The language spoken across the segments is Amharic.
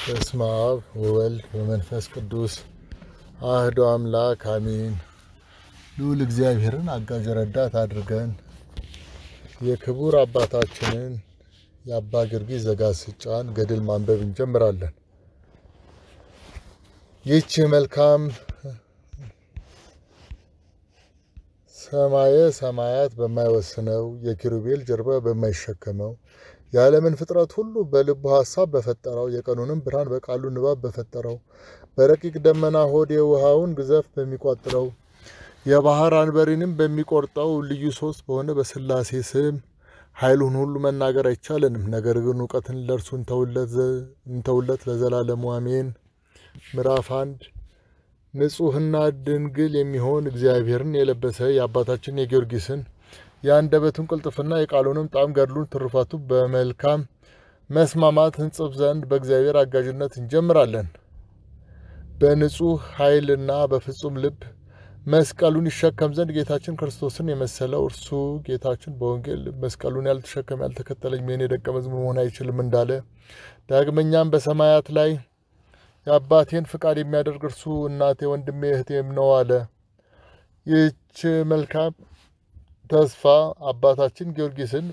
በስመ አብ ወወልድ ወመንፈስ ቅዱስ አህዶ አምላክ አሜን። ልዑል እግዚአብሔርን አጋዥ ረዳት አድርገን የክቡር አባታችንን የአባ ጊዮርጊስ ዘጋስጫን ገድል ማንበብ እንጀምራለን። ይህች መልካም ሰማየ ሰማያት በማይወስነው የኪሩቤል ጀርባ በማይሸከመው የዓለምን ፍጥረት ሁሉ በልቡ ሐሳብ በፈጠረው የቀኑንም ብርሃን በቃሉ ንባብ በፈጠረው በረቂቅ ደመና ሆድ የውሃውን ግዘፍ በሚቋጥረው የባህር አንበሪንም በሚቆርጠው ልዩ ሶስት በሆነ በሥላሴ ስም ኃይሉን ሁሉ መናገር አይቻለንም። ነገር ግን እውቀትን ለእርሱ እንተውለት ለዘላለሙ አሜን። ምዕራፍ አንድ ንጹሕና ድንግል የሚሆን እግዚአብሔርን የለበሰ የአባታችን የጊዮርጊስን የአንደበቱን ቅልጥፍና የቃሉንም ጣዕም ገድሉን ትሩፋቱ በመልካም መስማማት እንጽፍ ዘንድ በእግዚአብሔር አጋዥነት እንጀምራለን። በንጹሕ ኃይልና በፍጹም ልብ መስቀሉን ይሸከም ዘንድ ጌታችን ክርስቶስን የመሰለው እርሱ ጌታችን በወንጌል መስቀሉን ያልተሸከመ ያልተከተለኝ የእኔ ደቀ መዝሙር መሆን አይችልም እንዳለ ዳግመኛም በሰማያት ላይ የአባቴን ፍቃድ የሚያደርግ እርሱ እናቴ፣ ወንድሜ፣ እህቴም ነው አለ። ይህች መልካም ተስፋ አባታችን ጊዮርጊስን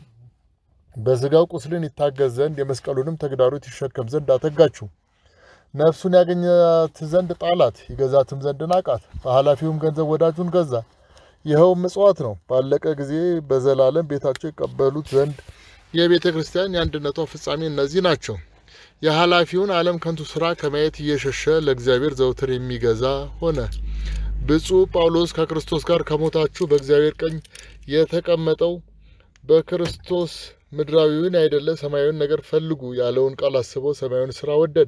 በስጋው ቁስልን ይታገዝ ዘንድ የመስቀሉንም ተግዳሮት ይሸከም ዘንድ አተጋችው። ነፍሱን ያገኛት ዘንድ ጣላት፣ ይገዛትም ዘንድ ናቃት። በኃላፊውም ገንዘብ ወዳጁን ገዛ። ይኸውም ምጽዋት ነው። ባለቀ ጊዜ በዘላለም ቤታቸው ይቀበሉት ዘንድ የቤተ ክርስቲያን የአንድነቷ ፍጻሜ እነዚህ ናቸው። የኃላፊውን ዓለም ከንቱ ሥራ ከማየት እየሸሸ ለእግዚአብሔር ዘውትር የሚገዛ ሆነ። ብፁዕ ጳውሎስ ከክርስቶስ ጋር ከሞታችሁ በእግዚአብሔር ቀኝ የተቀመጠው በክርስቶስ ምድራዊውን አይደለ ሰማያዊውን ነገር ፈልጉ ያለውን ቃል አስበው ሰማያዊውን ሥራ ወደደ።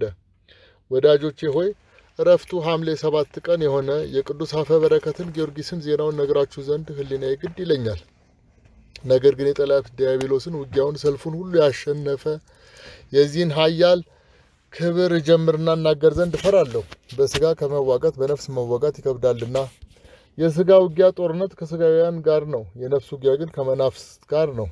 ወዳጆቼ ሆይ እረፍቱ ሐምሌ ሰባት ቀን የሆነ የቅዱስ አፈ በረከትን ጊዮርጊስን ዜናውን ነግራችሁ ዘንድ ሕሊናዬ ግድ ይለኛል። ነገር ግን የጠላት ዲያብሎስን ውጊያውን ሰልፉን ሁሉ ያሸነፈ የዚህን ኃያል ክብር እጀምርና እናገር ዘንድ እፈራለሁ። በስጋ ከመዋጋት በነፍስ መዋጋት ይከብዳልና። የስጋ ውጊያ ጦርነት ከስጋውያን ጋር ነው፣ የነፍስ ውጊያ ግን ከመናፍስት ጋር ነው።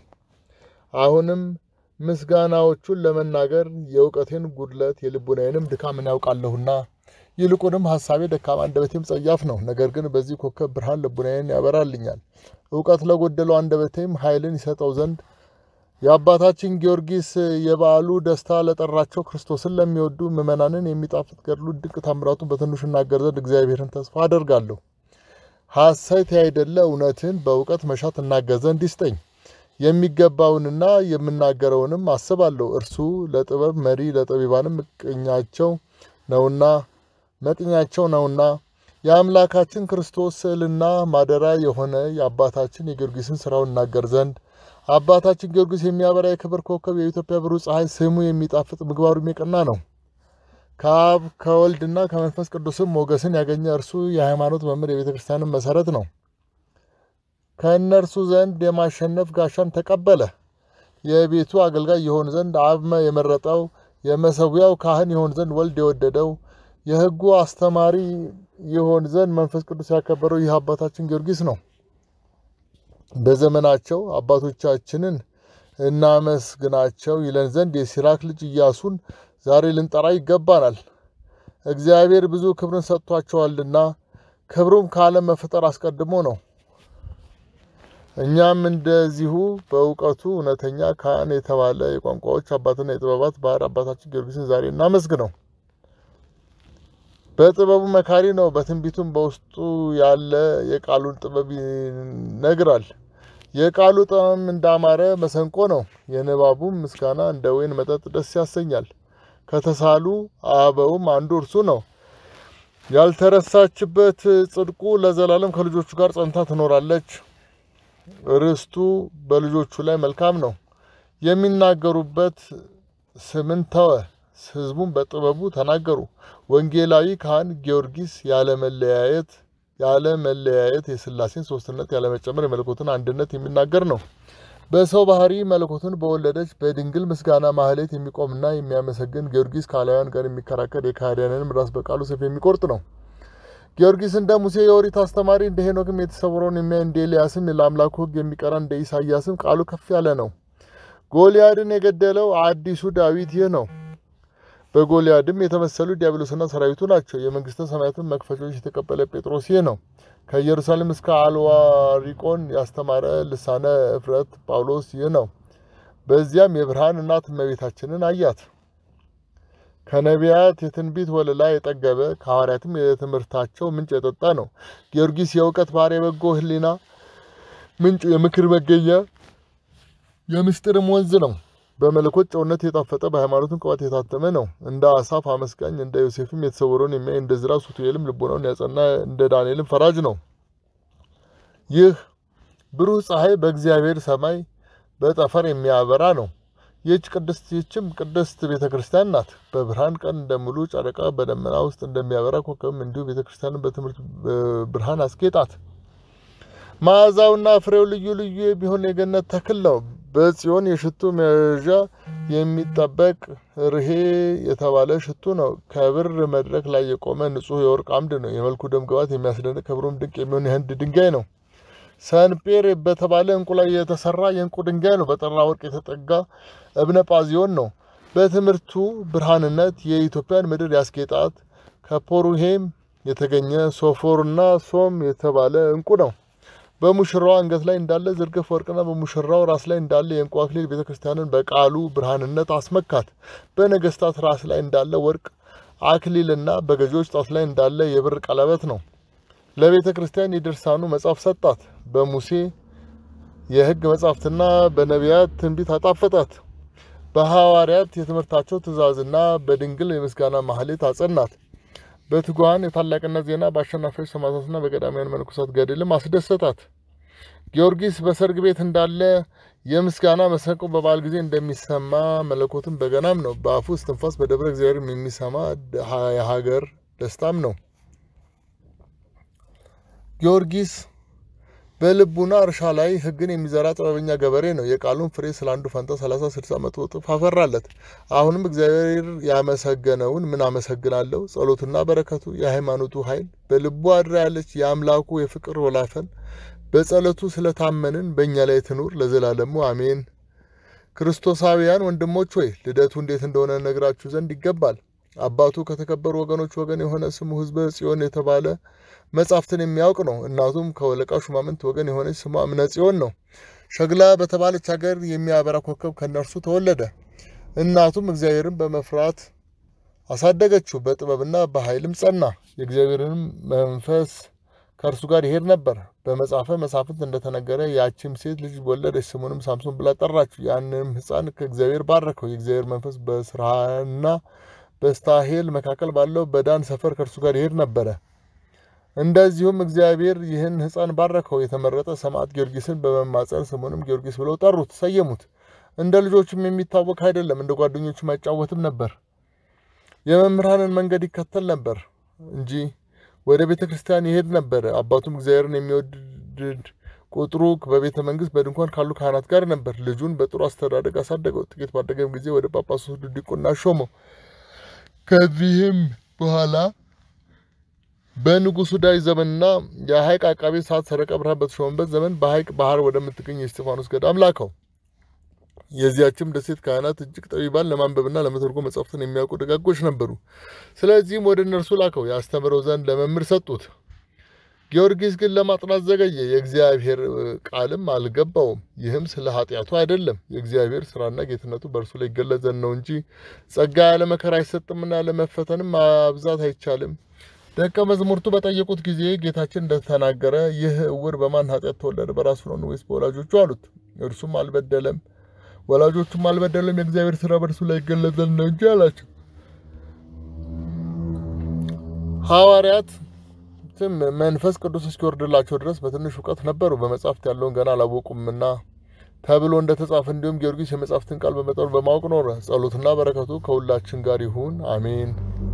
አሁንም ምስጋናዎቹን ለመናገር የእውቀቴን ጉድለት የልቡናዬንም ድካምን ያውቃለሁና ይልቁንም ሐሳቤ ደካማ አንደበቴም ጸያፍ ነው። ነገር ግን በዚህ ኮከብ ብርሃን ልቡናዬን ያበራልኛል። እውቀት ለጎደለው አንደበቴም ኃይልን ይሰጠው ዘንድ የአባታችን ጊዮርጊስ የበዓሉ ደስታ ለጠራቸው ክርስቶስን ለሚወዱ ምዕመናንን የሚጣፍጥ ገድሉ ድንቅ ታምራቱን በትንሹ እናገር ዘንድ እግዚአብሔርን ተስፋ አደርጋለሁ። ሐሰት ያይደለ እውነትን በእውቀት መሻት እናገር ዘንድ ይስጠኝ። የሚገባውንና የምናገረውንም አስባለሁ። እርሱ ለጥበብ መሪ ለጠቢባንም መቅኛቸው ነውና መቅኛቸው ነውና የአምላካችን ክርስቶስ ስዕልና ማደሪያ የሆነ የአባታችን የጊዮርጊስን ስራውን እናገር ዘንድ አባታችን ጊዮርጊስ የሚያበራ የክብር ኮከብ የኢትዮጵያ ብሩህ ፀሐይ ስሙ የሚጣፍጥ ምግባሩም የቀና ነው። ከአብ ከወልድና ከመንፈስ ቅዱስም ሞገስን ያገኘ እርሱ የሃይማኖት መምህር የቤተ ክርስቲያንም መሰረት ነው። ከእነርሱ ዘንድ የማሸነፍ ጋሻን ተቀበለ። የቤቱ አገልጋይ የሆን ዘንድ አብ የመረጠው የመሰዊያው ካህን የሆን ዘንድ ወልድ የወደደው የሕጉ አስተማሪ የሆን ዘንድ መንፈስ ቅዱስ ያከበረው ይህ አባታችን ጊዮርጊስ ነው። በዘመናቸው አባቶቻችንን እናመስግናቸው ይለን ዘንድ የሲራክ ልጅ ኢያሱን ዛሬ ልንጠራ ይገባናል። እግዚአብሔር ብዙ ክብርን ሰጥቷቸዋልና ክብሩም ከዓለም መፈጠር አስቀድሞ ነው። እኛም እንደዚሁ በእውቀቱ እውነተኛ ካህን የተባለ የቋንቋዎች አባትና የጥበባት ባሕር አባታችን ጊዮርጊስን ዛሬ እናመስግነው። በጥበቡ መካሪ ነው። በትንቢቱም በውስጡ ያለ የቃሉን ጥበብ ይነግራል። የቃሉ ጣዕም እንዳማረ መሰንቆ ነው። የንባቡም ምስጋና እንደ ወይን መጠጥ ደስ ያሰኛል። ከተሳሉ አበውም አንዱ እርሱ ነው። ያልተረሳችበት ጽድቁ ለዘላለም ከልጆቹ ጋር ጸንታ ትኖራለች። ርስቱ በልጆቹ ላይ መልካም ነው። የሚናገሩበት ስምን ተወ፣ ሕዝቡም በጥበቡ ተናገሩ። ወንጌላዊ ካህን ጊዮርጊስ ያለመለያየት ያለ መለያየት የሥላሴን ሶስትነት ያለመጨመር የመለኮትን አንድነት የሚናገር ነው። በሰው ባህሪ መለኮትን በወለደች በድንግል ምስጋና ማህሌት የሚቆምና የሚያመሰግን ጊዮርጊስ ከአላውያን ጋር የሚከራከር የካህዲያንንም ራስ በቃሉ ሰይፍ የሚቆርጥ ነው። ጊዮርጊስ እንደ ሙሴ የኦሪት አስተማሪ እንደ ሄኖክም የተሰወረውን የሚያይ እንደ ኤልያስም ለአምላኩ ሕግ የሚቀራ እንደ ኢሳያስም ቃሉ ከፍ ያለ ነው። ጎልያድን የገደለው አዲሱ ዳዊት ይህ ነው። በጎልያድም የተመሰሉ ዲያብሎስና ሰራዊቱ ናቸው። የመንግስተ ሰማያትን መክፈቻዎች የተቀበለ ጴጥሮስ ይህ ነው። ከኢየሩሳሌም እስከ አልዋሪቆን ያስተማረ ልሳነ እፍረት ጳውሎስ ይህ ነው። በዚያም የብርሃን እናት እመቤታችንን አያት። ከነቢያት የትንቢት ወለላ የጠገበ ከሐዋርያትም የትምህርታቸው ምንጭ የጠጣ ነው። ጊዮርጊስ የእውቀት ባሕር የበጎ ሕሊና ምንጩ የምክር መገኛ የምስጢርም ወንዝ ነው። በመለኮት ጨውነት የጣፈጠ በሃይማኖትም ቅባት የታተመ ነው። እንደ አሳፍ አመስጋኝ እንደ ዮሴፍም የተሰወረውን የሚያይ እንደ ዝራ ሱቱኤልም ልቦናውን ያጸና እንደ ዳንኤልም ፈራጅ ነው። ይህ ብሩህ ፀሐይ በእግዚአብሔር ሰማይ በጠፈር የሚያበራ ነው። ይህች ቅድስት ይህችም ቅድስት ቤተ ክርስቲያን ናት። በብርሃን ቀን እንደሙሉ ጨረቃ በደመና ውስጥ እንደሚያበራ ኮከብም እንዲሁ ቤተ ክርስቲያንን በትምህርት ብርሃን አስጌጣት። መዓዛውና ፍሬው ልዩ ልዩ የሚሆን የገነት ተክል ነው። በጽዮን የሽቱ መያዣ የሚጠበቅ ርሄ የተባለ ሽቱ ነው። ከብር መድረክ ላይ የቆመ ንጹሕ የወርቅ አምድ ነው። የመልኩ ደም ግባት የሚያስደንቅ ክብሩም ድንቅ የሚሆን የህንድ ድንጋይ ነው። ሰንፔር በተባለ እንቁ ላይ የተሰራ የእንቁ ድንጋይ ነው። በጠራ ወርቅ የተጠጋ እብነ ጳዚዮን ነው። በትምህርቱ ብርሃንነት የኢትዮጵያን ምድር ያስጌጣት ከፖሩሄም የተገኘ ሶፎርና ሶም የተባለ እንቁ ነው። በሙሽራው አንገት ላይ እንዳለ ዝርግፍ ወርቅና በሙሽራው ራስ ላይ እንዳለ የእንቁ አክሊል ቤተ ክርስቲያንን በቃሉ ብርሃንነት አስመካት። በነገስታት ራስ ላይ እንዳለ ወርቅ አክሊልና በገዢዎች ጣት ላይ እንዳለ የብር ቀለበት ነው። ለቤተ ክርስቲያን የድርሳኑ መጽሐፍ ሰጣት። በሙሴ የሕግ መጻሕፍትና በነቢያት ትንቢት አጣፈጣት። በሐዋርያት የትምህርታቸው ትእዛዝና በድንግል የምስጋና ማህሌት አጸናት። በትጉሃን የታላቅነት ዜና በአሸናፊዎች ሰማዕታትና በቀዳማውያን መነኮሳት ገድልም አስደሰታት። ጊዮርጊስ በሰርግ ቤት እንዳለ የምስጋና መሰንቆ በበዓል ጊዜ እንደሚሰማ መለኮትም በገናም ነው። በአፉ እስትንፋስ በደብረ እግዚአብሔርም የሚሰማ የሀገር ደስታም ነው። ጊዮርጊስ በልቡና እርሻ ላይ ሕግን የሚዘራ ጥበበኛ ገበሬ ነው። የቃሉን ፍሬ ስለ አንዱ ፈንታ ሰላሳ ስልሳ መቶ እጥፍ አፈራለት። አሁንም እግዚአብሔር ያመሰገነውን ምን አመሰግናለሁ? ጸሎቱና በረከቱ የሃይማኖቱ ኃይል በልቡ አድራ ያለች የአምላኩ የፍቅር ወላፈን በጸሎቱ ስለታመንን በእኛ ላይ ትኑር ለዘላለሙ አሜን። ክርስቶሳውያን ወንድሞች ሆይ ልደቱ እንዴት እንደሆነ ነግራችሁ ዘንድ ይገባል። አባቱ ከተከበሩ ወገኖች ወገን የሆነ ስሙ ሕዝበ ጽዮን የተባለ መጻሕፍትን የሚያውቅ ነው። እናቱም ከወለቃ ሹማምንት ወገን የሆነች ስሟ እምነ ጽዮን ነው። ሸግላ በተባለች ሀገር የሚያበራ ኮከብ ከእነርሱ ተወለደ። እናቱም እግዚአብሔርን በመፍራት አሳደገችው፣ በጥበብና በኃይልም ጸና። የእግዚአብሔርንም መንፈስ ከእርሱ ጋር ይሄድ ነበር። በመጽሐፈ መሳፍንት እንደተነገረ ያቺም ሴት ልጅ ወለደች፣ ስሙንም ሳምሶን ብላ ጠራችው። ያንንም ሕፃን ከእግዚአብሔር ባረከው። የእግዚአብሔር መንፈስ በስራና በስታሄል መካከል ባለው በዳን ሰፈር ከእርሱ ጋር ይሄድ ነበረ። እንደዚሁም እግዚአብሔር ይህን ሕፃን ባረከው። የተመረጠ ሰማዕት ጊዮርጊስን በመማጸን ስሙንም ጊዮርጊስ ብለው ጠሩት፣ ሰየሙት። እንደ ልጆቹም የሚታወቅ አይደለም፣ እንደ ጓደኞቹም አይጫወትም ነበር። የመምህራንን መንገድ ይከተል ነበር እንጂ ወደ ቤተ ክርስቲያን ይሄድ ነበር። አባቱም እግዚአብሔርን የሚወድድ ቁጥሩ በቤተ መንግስት በድንኳን ካሉ ካህናት ጋር ነበር። ልጁን በጥሩ አስተዳደግ አሳደገው። ጥቂት ባደገም ጊዜ ወደ ጳጳሱ ዲቁና ሾመው። ከዚህም በኋላ በንጉሱ ዳዊት ዘመንና የሐይቅ አቃቤ ሰዓት ሰረቀ ብርሃን በተሾመበት ዘመን በሐይቅ ባህር ወደምትገኝ የእስጢፋኖስ ገዳም ላከው። የዚያችም ደሴት ካህናት እጅግ ጠቢባን፣ ለማንበብና ለመተርጎም መጻሕፍትን የሚያውቁ ደጋጎች ነበሩ። ስለዚህም ወደ እነርሱ ላከው፣ ያስተምረው ዘንድ ለመምህር ሰጡት። ጊዮርጊስ ግን ለማጥናት ዘገየ፣ የእግዚአብሔር ቃልም አልገባውም። ይህም ስለ ኃጢአቱ አይደለም፣ የእግዚአብሔር ስራና ጌትነቱ በእርሱ ላይ ይገለጽ ዘንድ ነው እንጂ ጸጋ ያለ መከራ አይሰጥምና ለመፈተንም ማብዛት አይቻልም። ደቀ መዛሙርቱ በጠየቁት ጊዜ ጌታችን እንደተናገረ ይህ እውር በማን ኃጢአት ተወለደ? በራሱ ነው ወይስ በወላጆቹ አሉት። እርሱም አልበደለም፣ ወላጆቹም አልበደለም፣ የእግዚአብሔር ስራ በእርሱ ላይ ይገለጽ ዘንድ ነው እንጂ አላቸው። ሐዋርያት መንፈስ ቅዱስ እስኪወርድላቸው ድረስ በትንሽ እውቀት ነበሩ፣ በመጻሕፍት ያለውን ገና አላወቁምና ተብሎ እንደተጻፈ እንዲሁም ጊዮርጊስ የመጻሕፍትን ቃል በመጠኑ በማወቅ ኖረ። ጸሎትና በረከቱ ከሁላችን ጋር ይሁን አሜን።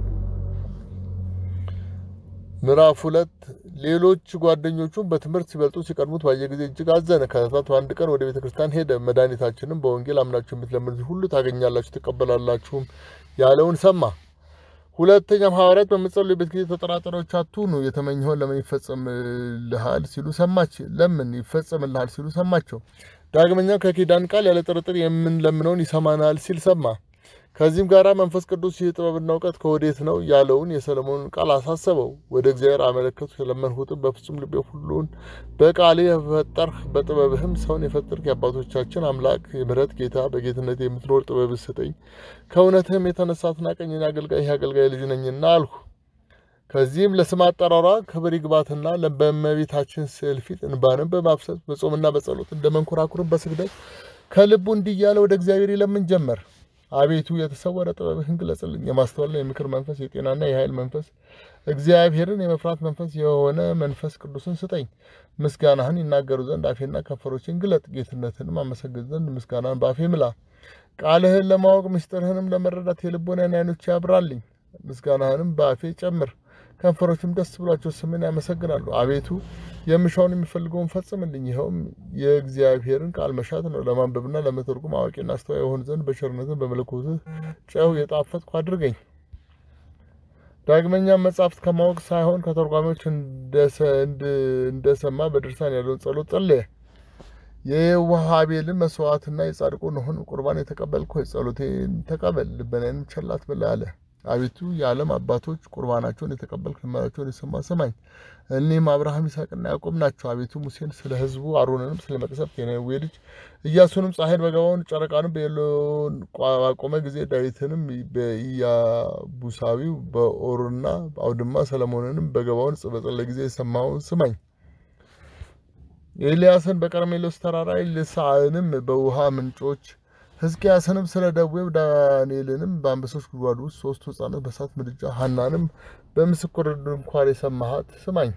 ምዕራፍ ሁለት ሌሎች ጓደኞቹም በትምህርት ሲበልጡ ሲቀድሙት ባየ ጊዜ እጅግ አዘነ። ከዕለታት በአንድ ቀን ወደ ቤተ ክርስቲያን ሄደ። መድኃኒታችንም በወንጌል አምናችሁ የምትለምኑት ሁሉ ታገኛላችሁ፣ ትቀበላላችሁም ያለውን ሰማ። ሁለተኛም ሐዋርያት በምትጸልዩበት ጊዜ ተጠራጣሪዎች አትሁኑ፣ የተመኘኸውን ለምን ይፈጸምልሃል ሲሉ ሰማች ለምን ይፈጸምልሃል ሲሉ ሰማቸው። ዳግመኛም ከኪዳን ቃል ያለ ጥርጥር የምንለምነውን ይሰማናል ሲል ሰማ። ከዚህም ጋር መንፈስ ቅዱስ ይህ ጥበብና እውቀት ከወዴት ነው ያለውን የሰለሞንን ቃል አሳሰበው። ወደ እግዚአብሔር አመለከቱ። የለመንሁትም በፍጹም ልቤ ሁሉን በቃል የፈጠርህ በጥበብህም ሰውን የፈጠርክ የአባቶቻችን አምላክ የምሕረት ጌታ በጌትነት የምትኖር ጥበብ ስጠኝ። ከእውነትህም የተነሳ አትናቀኝ፣ አገልጋይ አገልጋይ ልጅ ነኝና አልሁ። ከዚህም ለስም አጠራሯ ክብር ይግባትና በእመቤታችን ስዕል ፊት እንባንም በማፍሰስ በጾምና በጸሎት እንደ መንኮራኩርን በስግደት ከልቡ እንዲህ እያለ ወደ እግዚአብሔር ይለምን ጀመር። አቤቱ የተሰወረ ጥበብህን ግለጽልኝ፣ የማስተዋልና የምክር መንፈስ፣ የጤናና የኃይል መንፈስ፣ እግዚአብሔርን የመፍራት መንፈስ የሆነ መንፈስ ቅዱስን ስጠኝ። ምስጋናህን ይናገሩ ዘንድ አፌና ከንፈሮችን ግለጥ፣ ጌትነትንም አመሰግን ዘንድ ምስጋናን በአፌ ምላ። ቃልህን ለማወቅ ምስጢርህንም ለመረዳት የልቦናን ዓይኖች ያብራልኝ። ምስጋናህንም በአፌ ጨምር፣ ከንፈሮችም ደስ ብሏቸው ስምን ያመሰግናሉ። አቤቱ የምሻውን የሚፈልገውን ፈጽምልኝ። ይኸውም የእግዚአብሔርን ቃል መሻት ነው። ለማንበብና ለመተርጉም አዋቂና አስተዋይ የሆን ዘንድ በቸርነትን በመለኮትህ ጨው የጣፈጥኩ አድርገኝ። ዳግመኛም መጻሕፍት ከማወቅ ሳይሆን ከተርጓሚዎች እንደሰማ በድርሳን ያለውን ጸሎት ጸለየ። የየዋህ አቤልን መስዋዕትና የጻድቁ ኖኅን ቁርባን የተቀበልክ ሆይ ጸሎቴን ተቀበል፣ ልመናዬንም ቸል አትበል አለ። አቤቱ የዓለም አባቶች ቁርባናቸውን የተቀበልክ ልመናቸውን የሰማ ስማኝ። እኒህም አብርሃም ይስሐቅና ያዕቆብ ናቸው። አቤቱ ሙሴን ስለ ሕዝቡ አሮንንም ስለ መቅሰፍት የነዌ ልጅ ኢያሱንም ፀሐይን በገባውን ጨረቃንም በኤሎን ባቆመ ጊዜ ዳዊትንም በኢያቡሳዊው በኦርና አውድማ ሰለሞንንም በገባውን በጸለየ ጊዜ የሰማውን ስማኝ። ኤልያስን በቀርሜሎስ ተራራ ኤልሳዕንም በውሃ ምንጮች ሕዝቅያስንም ስለ ደዌው ዳንኤልንም በአንበሶች ጉድጓድ ውስጥ ሶስቱ ሕፃናት በእሳት ምድጃ ሐናንም በምስክር ድንኳን የሰማሃት ስማኝ።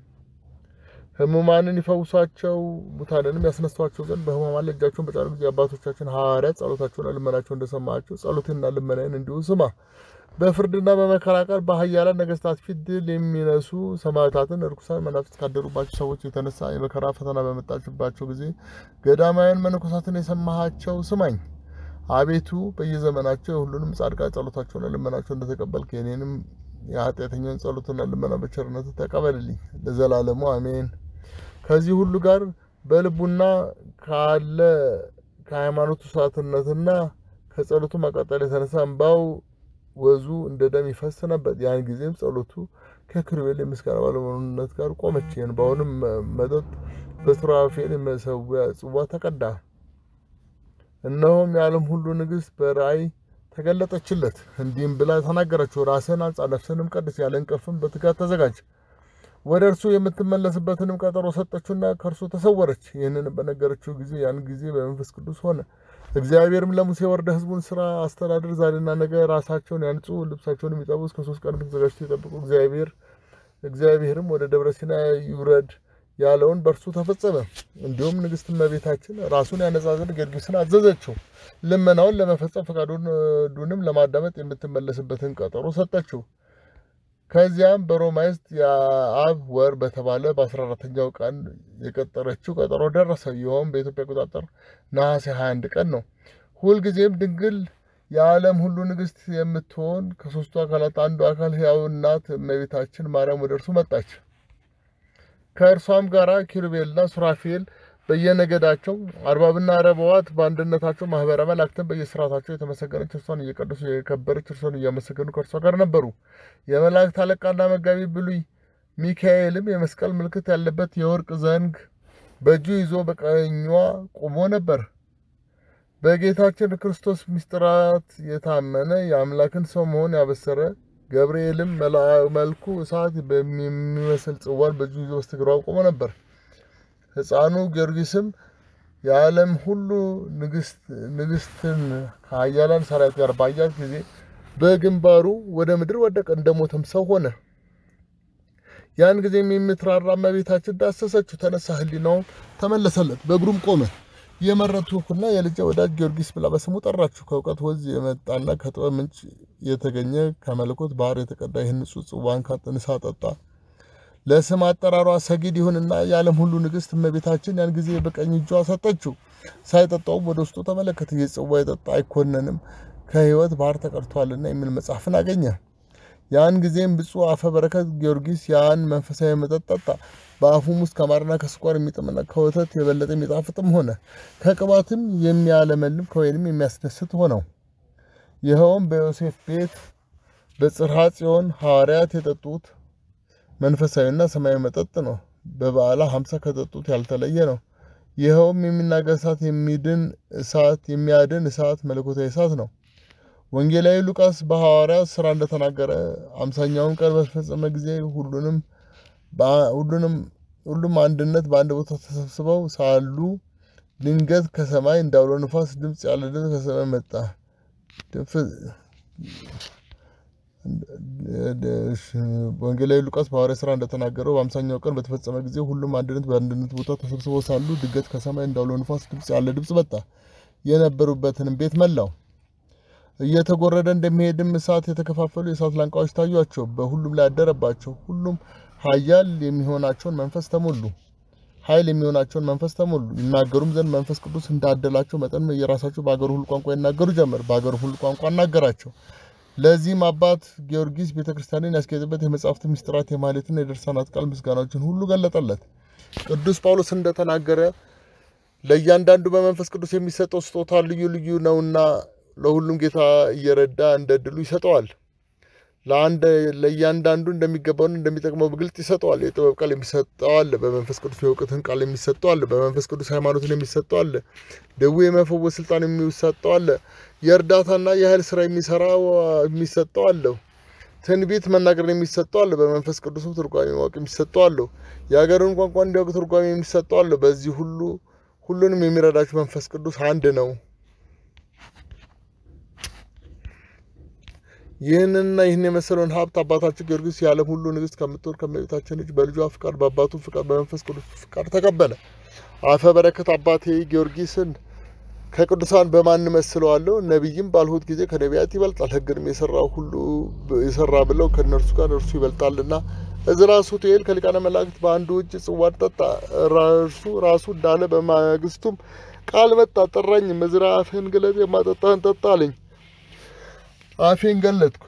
ሕሙማንን ይፈውሷቸው ሙታንንም ያስነሷቸው ዘንድ በሕሙማን ላይ እጃቸውን በጫኑ ጊዜ አባቶቻችን ሐዋርያት ጸሎታቸውና ልመናቸው እንደሰማቸው ጸሎቴንና ልመናዬን እንዲሁ ስማ። በፍርድና በመከራ ቀን በኃያላን ነገሥታት ፊት ድል የሚነሱ ሰማዕታትን ርኩሳን መናፍስት ካደሩባቸው ሰዎች የተነሳ የመከራ ፈተና በመጣችባቸው ጊዜ ገዳማውያን መነኮሳትን የሰማሃቸው ስማኝ። አቤቱ በየዘመናቸው የሁሉንም ጻድቃን ጸሎታቸውና ልመናቸው እንደተቀበልክ የኔንም የኃጢአተኛን ጸሎትና ልመና በቸርነት ተቀበልልኝ ለዘላለሙ አሜን። ከዚህ ሁሉ ጋር በልቡና ካለ ከሃይማኖቱ ሰዓትነትና ከጸሎቱ መቀጠል የተነሳ እንባው ወዙ እንደ ደም ይፈስ ነበር። ያን ጊዜም ጸሎቱ ከኪሩቤል የምስጋና ባለመሆኑነት ጋር ቆመች። የእንባውንም መጠጥ በሱራፌል የመሰዊያ ጽዋ ተቀዳ። እነሆም የዓለም ሁሉ ንግሥት በራእይ ተገለጠችለት። እንዲህም ብላ ተናገረችው፣ ራስህን አንጻ፣ ነፍስህንም ቀድስ፣ ያለ እንቅልፍም በትጋት ተዘጋጅ። ወደ እርሱ የምትመለስበትንም ቀጠሮ ሰጠችውና ከእርሱ ተሰወረች። ይህንን በነገረችው ጊዜ ያን ጊዜ በመንፈስ ቅዱስ ሆነ። እግዚአብሔርም ለሙሴ ወርደ ሕዝቡን ስራ አስተዳድር፣ ዛሬና ነገ ራሳቸውን ያንጹ፣ ልብሳቸውን የሚጠቡ እስከ ሶስት ቀን ተዘጋጅተው ይጠብቁ። እግዚአብሔር እግዚአብሔርም ወደ ደብረ ሲና ይውረድ ያለውን በእርሱ ተፈጸመ። እንዲሁም ንግሥት እመቤታችን ራሱን ያነጻ ዘንድ ጌርጌስን አዘዘችው። ልመናውን ለመፈጸም ፈቃዱንም ለማዳመጥ የምትመለስበትን ቀጠሮ ሰጠችው። ከዚያም በሮማይስጥ የአብ ወር በተባለ በአስራ አራተኛው ቀን የቀጠረችው ቀጠሮ ደረሰ። ይኸውም በኢትዮጵያ አቆጣጠር ነሐሴ 21 ቀን ነው። ሁልጊዜም ድንግል የዓለም ሁሉ ንግሥት የምትሆን ከሦስቱ አካላት አንዱ አካል ሕያው እናት እመቤታችን ማርያም ወደ እርሱ መጣች። ከእርሷም ጋር ኪሩቤልና ሱራፌል በየነገዳቸው አርባብና ረበዋት በአንድነታቸው ማህበረ መላእክትን በየስርዓታቸው የተመሰገነች እርሷን እየቀደሱ የከበረች እርሷን እያመሰገኑ ከእርሷ ጋር ነበሩ። የመላእክት አለቃና መጋቢ ብሉይ ሚካኤልም የመስቀል ምልክት ያለበት የወርቅ ዘንግ በእጁ ይዞ በቀኟ ቆሞ ነበር። በጌታችን ክርስቶስ ምስጢራት የታመነ የአምላክን ሰው መሆን ያበሰረ ገብርኤልም መልኩ እሳት በሚመስል ጽዋን በእጁ ይዞ በስተግራው ቆሞ ነበር። ሕፃኑ ጊዮርጊስም የዓለም ሁሉ ንግሥትን ከኃያላን ሰራዊት ጋር ባያት ጊዜ በግንባሩ ወደ ምድር ወደቀ፣ እንደሞተም ሰው ሆነ። ያን ጊዜም የምትራራ እመቤታችን ዳሰሰችው፣ ተነሳ፣ ሕሊናውም ተመለሰለት፣ በእግሩም ቆመ። የመረጥሁህና የልጄ ወዳጅ ጊዮርጊስ ብላ በስሙ ጠራችሁ። ከእውቀት ወንዝ የመጣና ከጥበብ ምንጭ የተገኘ ከመለኮት ባህር የተቀዳ ይህን ንጹሕ ጽዋን ካጥንሳ ጠጣ። ለስም አጠራሯ ሰጊድ ይሁንና የዓለም ሁሉ ንግሥት እመቤታችን ያን ጊዜ በቀኝ እጇ ሰጠችው። ሳይጠጣውም ወደ ውስጡ ተመለከተ። ይህ ጽዋ የጠጣ አይኮነንም ከሕይወት ባህር ተቀድቷልና የሚል መጽሐፍን አገኘ። ያን ጊዜም ብፁዕ አፈ በረከት ጊዮርጊስ ያን መንፈሳዊ መጠጥ ጠጣ። በአፉም ውስጥ ከማርና ከስኳር የሚጥምና ከወተት የበለጠ የሚጣፍጥም ሆነ። ከቅባትም የሚያለመልም ከወይንም የሚያስደስት ሆነው። ይኸውም በዮሴፍ ቤት በጽርሐ ጽዮን ሐዋርያት የጠጡት መንፈሳዊና ሰማያዊ መጠጥ ነው። በበዓለ ሀምሳ ከጠጡት ያልተለየ ነው። ይኸውም የሚናገር እሳት፣ የሚድን እሳት፣ የሚያድን እሳት፣ መለኮታዊ እሳት ነው። ወንጌላዊ ሉቃስ በሐዋርያት ሥራ እንደተናገረ አምሳኛውን ቀን በተፈጸመ ጊዜ ሁሉንም ሁሉንም ሁሉም አንድነት በአንድ ቦታ ተሰብስበው ሳሉ ድንገት ከሰማይ እንዳውሎ ንፋስ ድምፅ ያለ ድምፅ ከሰማይ መጣ። ወንጌላዊ ሉቃስ በሐዋርያት ሥራ እንደተናገረው በአምሳኛው ቀን በተፈጸመ ጊዜ ሁሉም አንድነት በአንድነት ቦታ ተሰብስበው ሳሉ ድንገት ከሰማይ እንዳውሎ ንፋስ ድምፅ ያለ ድምፅ መጣ፣ የነበሩበትንም ቤት መላው። እየተጎረደ እንደሚሄድም እሳት የተከፋፈሉ የእሳት ላንቃዎች ታዩአቸው፣ በሁሉም ላይ አደረባቸው። ሁሉም ኃያል የሚሆናቸውን መንፈስ ተሞሉ ኃይል የሚሆናቸውን መንፈስ ተሞሉ። ይናገሩም ዘንድ መንፈስ ቅዱስ እንዳደላቸው መጠን የራሳቸው በአገሩ ሁሉ ቋንቋ ይናገሩ ጀመር። በአገሩ ሁሉ ቋንቋ አናገራቸው። ለዚህም አባት ጊዮርጊስ ቤተ ክርስቲያንን ያስጌጥበት የመጽሐፍት ምስጢራት የማህሌትና የድርሳናት ቃል ምስጋናዎችን ሁሉ ገለጠለት። ቅዱስ ጳውሎስ እንደተናገረ ለእያንዳንዱ በመንፈስ ቅዱስ የሚሰጠው ስጦታ ልዩ ልዩ ነውና ለሁሉም ጌታ እየረዳ እንደ ድሉ ይሰጠዋል። ለአንድ ለእያንዳንዱ እንደሚገባውን እንደሚጠቅመው በግልጥ ይሰጠዋል። የጥበብ ቃል የሚሰጠው አለ፣ በመንፈስ ቅዱስ የእውቀትን ቃል የሚሰጠው አለ፣ በመንፈስ ቅዱስ ሃይማኖትን የሚሰጠው አለ፣ ደዌ የመፈወስ ስልጣን የሚሰጠው አለ፣ የእርዳታና የኃይል ስራ የሚሰራ የሚሰጠው አለው፣ ትንቢት መናገርን የሚሰጠው አለ፣ በመንፈስ ቅዱስም ትርጓሜ ማወቅ የሚሰጠው አለው፣ የሀገርን ቋንቋ እንዲያውቅ ትርጓሜ የሚሰጠው አለ። በዚህ ሁሉ ሁሉንም የሚረዳቸው መንፈስ ቅዱስ አንድ ነው። ይህንንና ይህን የመሰለውን ሀብት አባታችን ጊዮርጊስ የዓለም ሁሉ ንግሥት ከምትሆን ከእመቤታችን ልጅ በልጇ ፍቃድ በአባቱ ፍቃድ በመንፈስ ቅዱስ ፍቃድ ተቀበለ። አፈ በረከት አባቴ ጊዮርጊስን ከቅዱሳን በማን መስለዋለሁ? ነቢይም ባልሁት ጊዜ ከነቢያት ይበልጣል። ሕግንም የሰራ ሁሉ የሰራ ብለው ከእነርሱ ጋር እርሱ ይበልጣልና። እዝራ ሱቱኤል ከሊቃነ መላእክት በአንዱ እጅ ጽዋን ጠጣ። እርሱ ራሱ እንዳለ በማግስቱም ቃል መጣ፣ ጠራኝም። እዝራ አፍህን ግለጥ፣ የማጠጣህን ጠጣ አለኝ። አፌን ገለጥኩ፣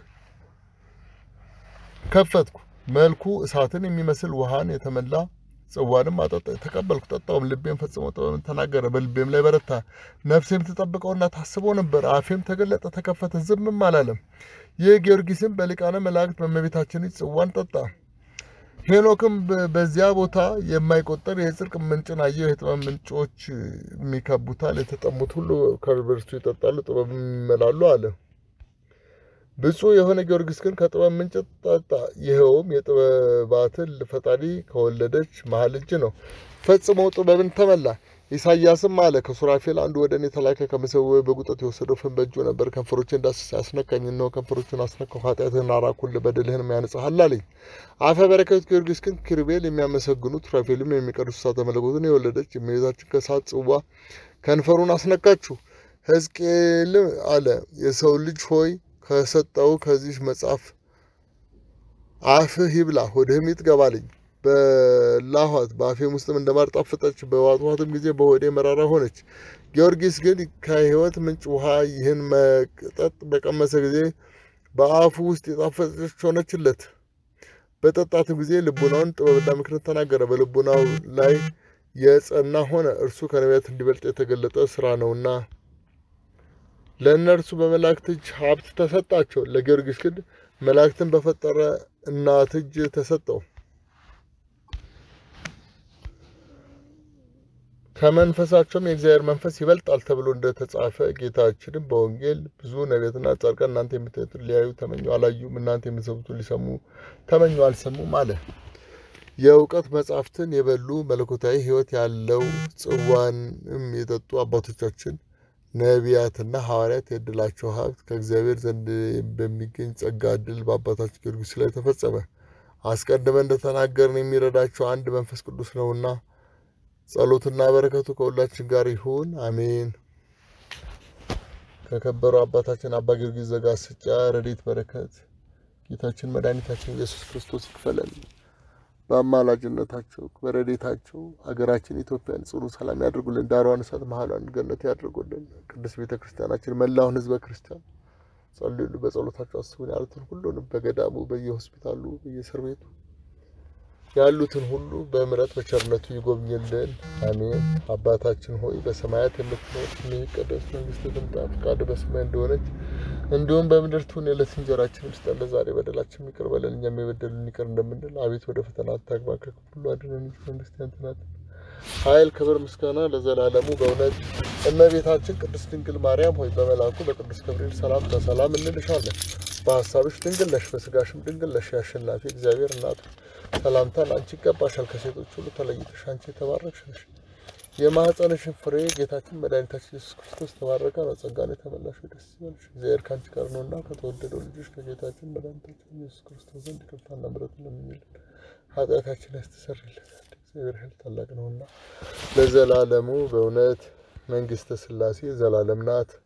ከፈትኩ። መልኩ እሳትን የሚመስል ውሃን የተመላ ጽዋንም አጠጣ። ተቀበልኩ፣ ጠጣውም። ልቤም ፈጽሞ ጥበብን ተናገረ፣ በልቤም ላይ በረታ። ነፍሴም ትጠብቀውና ታስበው ነበር። አፌም ተገለጠ፣ ተከፈተ፣ ዝምም አላለም። ይህ ጊዮርጊስም በሊቃነ መላእክት በእመቤታችን እጅ ጽዋን ጠጣ። ሄኖክም በዚያ ቦታ የማይቆጠር የጽድቅ ምንጭን አየሁ። የጥበብ ምንጮች የሚከቡታል፣ የተጠሙት ሁሉ ከእርሱ ይጠጣሉ፣ ጥበብም ይመላሉ አለ። ብፁዕ የሆነ ጊዮርጊስ ግን ከጥበብ ምንጭ ጠጣ። ይኸውም የጥበባትን ፈጣሪ ከወለደች መሀል እጅ ነው። ፈጽሞ ጥበብን ተመላ። ኢሳያስም አለ ከሱራፌል አንዱ ወደ እኔ ተላከ። ከመሰዊያው በጉጠት የወሰደው ፍም በእጁ ነበር። ከንፈሮችን ዳሰሰ፣ አስነካኝ። እነሆ ከንፈሮችን አስነካሁ። ኃጢአትህን አራኩልህ፣ በደልህንም ያነጻሃል አለኝ። አፈ በረከት ጊዮርጊስ ግን ኪሩቤል የሚያመሰግኑት ሱራፌልም የሚቀድሱ እሳተ መለኮትን የወለደች የእመቤታችን ከእሳት ጽዋ ከንፈሩን አስነካችሁ። ሕዝቅኤል አለ የሰው ልጅ ሆይ ከሰጠው ከዚህ መጽሐፍ አፍህ ይብላ ሆድህም ይጥገባልኝ። በላኋት በአፌም ውስጥም እንደ ማር ጣፈጠች። በዋጥኋትም ጊዜ በሆዴ መራራ ሆነች። ጊዮርጊስ ግን ከሕይወት ምንጭ ውሃ ይህን መጠጥ በቀመሰ ጊዜ በአፉ ውስጥ የጣፈጠች ሆነችለት። በጠጣትም ጊዜ ልቡናውን ጥበብና ምክርን ተናገረ። በልቡናው ላይ የጸና ሆነ። እርሱ ከነቢያት እንዲበልጥ የተገለጠ ስራ ነውና ለእነርሱ በመላእክት እጅ ሀብት ተሰጣቸው። ለጊዮርጊስ ግን መላእክትን በፈጠረ እናት እጅ ተሰጠው። ከመንፈሳቸውም የእግዚአብሔር መንፈስ ይበልጣል ተብሎ እንደተጻፈ ጌታችንም በወንጌል ብዙ ነቢያትና ጻድቃን እናንተ የምታዩትን ሊያዩ ተመኙ አላዩም፣ እናንተ የምትሰሙትን ሊሰሙ ተመኙ አልሰሙም አለ። የእውቀት መጻሕፍትን የበሉ መለኮታዊ ሕይወት ያለው ጽዋንም የጠጡ አባቶቻችን ነቢያትና ሐዋርያት የዕድላቸው ሀብት ከእግዚአብሔር ዘንድ በሚገኝ ጸጋ ዕድል በአባታችን ጊዮርጊስ ላይ ተፈጸመ። አስቀድመን እንደተናገርን የሚረዳቸው አንድ መንፈስ ቅዱስ ነውና ጸሎትና በረከቱ ከሁላችን ጋር ይሁን አሜን። ከከበረው አባታችን አባ ጊዮርጊስ ዘጋስጫ ረድኤት በረከት ጌታችን መድኃኒታችን ኢየሱስ ክርስቶስ ይክፈለን። በአማላጅነታቸው በረድኤታቸው አገራችን ኢትዮጵያን ጽኑ ሰላም ያድርጉልን። ዳሯን እሳት መሀሏን ገነት ያድርጉልን። ቅዱስ ቤተ ክርስቲያናችን መላውን ሕዝበ ክርስቲያን ጸልዩሉ፣ በጸሎታቸው አስቡን ያሉትን ሁሉንም በገዳሙ በየሆስፒታሉ በየእስር ቤቱ ያሉትን ሁሉ በምሕረት በቸርነቱ ይጎብኝልን። አሜን። አባታችን ሆይ በሰማያት የምትኖር ስምህ ይቀደስ፣ መንግስትህ ትምጣ፣ ፈቃድህ በሰማይ እንደሆነች እንዲሁም በምድር ትሁን የዕለት እንጀራችንን ስጠን ዛሬ፣ በደላችን ይቅር በለን እኛም የበደሉንን ይቅር እንደምንል። አቤት ወደ ፈተና አታግባን ከክፉ ሁሉ አድነን እንጂ መንግስት ያንተ ናት። ኃይል፣ ክብር፣ ምስጋና ለዘላለሙ በእውነት እመቤታችን ቅድስት ድንግል ማርያም ሆይ በመልአኩ በቅዱስ ገብርኤል ሰላምታ ሰላም እንልሻለን። በሀሳብሽ ድንግል ነሽ፣ በስጋሽም ድንግል ነሽ። የአሸናፊ እግዚአብሔር እናት ሰላምታ ለአንቺ ይገባሻል። ከሴቶች ሁሉ ተለይተሽ አንቺ የተባረክሽ ነሽ። የማኅፀንሽን ፍሬ ጌታችን መድኃኒታችን ኢየሱስ ክርስቶስ ተባረከ ነው። ጸጋን የተመላሽ ሆይ ደስ ይበልሽ፣ እግዚአብሔር ከአንቺ ጋር ነውና ከተወደደው ልጅሽ ከጌታችን መድኃኒታችን ኢየሱስ ክርስቶስ ዘንድ ይቅርታና ምሕረትን ለምኝልን ኃጢአታችን ያስተሰርይልን ዘንድ እግዚአብሔር ኃይል ታላቅ ነውና ለዘላለሙ በእውነት መንግሥተ ሥላሴ ዘላለም ናት።